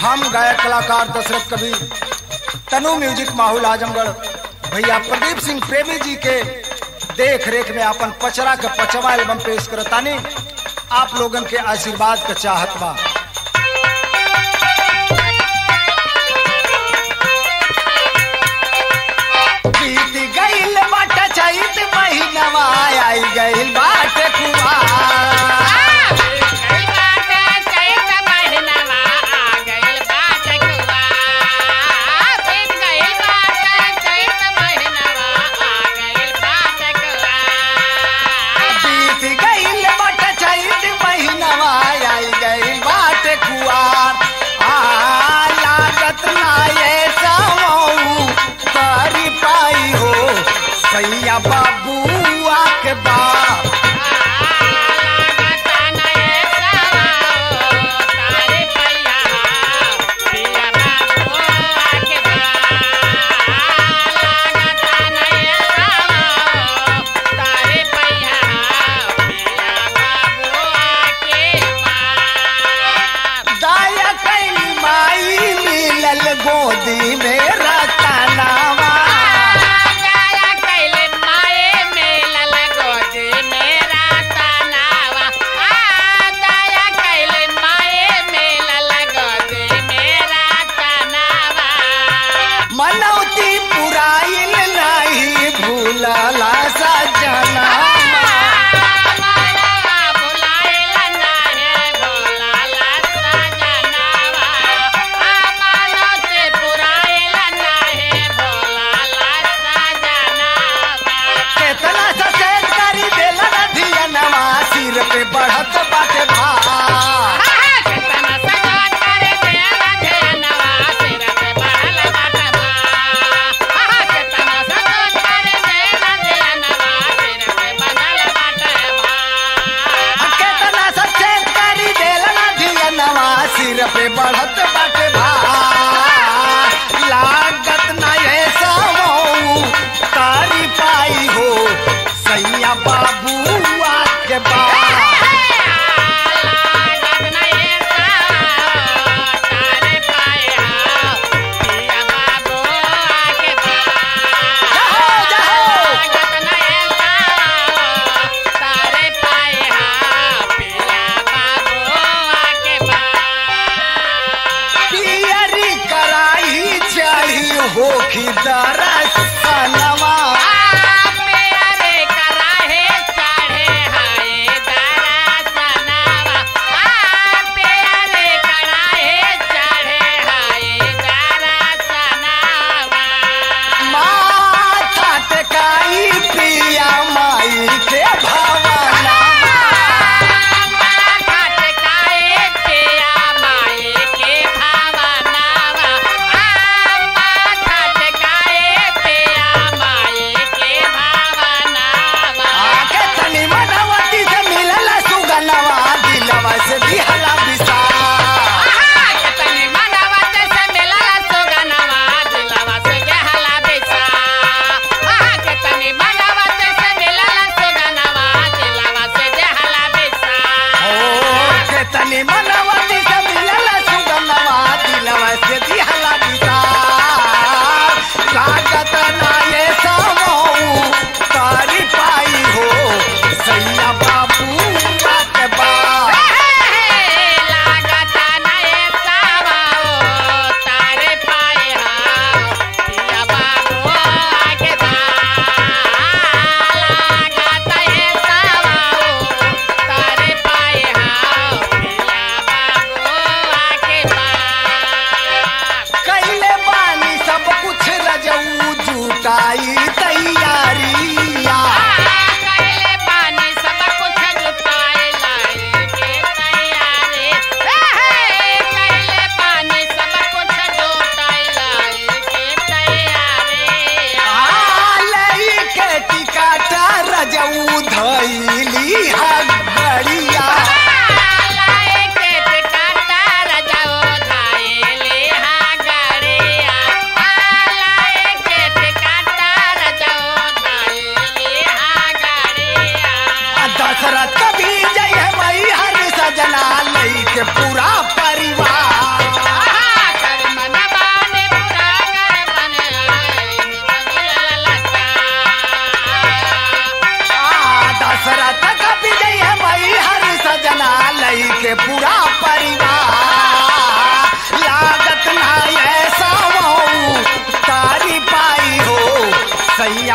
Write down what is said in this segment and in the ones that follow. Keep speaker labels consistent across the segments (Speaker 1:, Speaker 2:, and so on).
Speaker 1: हम गायक कलाकार दशरथ कवि तनु म्यूजिक माहौल आजमगढ़ भैया प्रदीप सिंह प्रेमी जी के देख रेख में अपन पचरा के पचवा एल्बम पेश करतानी आप लोगन के आशीर्वाद का चाहत बा बीत गईल बाट चैत महीनवा आई गईल बाट कुआर बीत गईल बाट चैत महीनवा आई गईल बाट कुआर आ लागत ना ये समऊ करी पाई हो सैया बाबुआ के बाप दाया कैली माई मिलल गोदी में रतनावा मनौती पुराइल नहीं भूलला सजना केतना सचेत करी देला नदिया नवा सिर पे बढ़त बाटे भार केतना सचेत करी देला नदिया नवा सिर पे बढ़त बाटे भार लागत ना ये समऊ तारी पाई हो सैया बाबुआ के बाप जहो जहो पियरी कराई चढ़ी होखी दरसनवा माथा टेकाई पिया माई के भवनवा
Speaker 2: Yeah.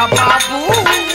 Speaker 1: बाबू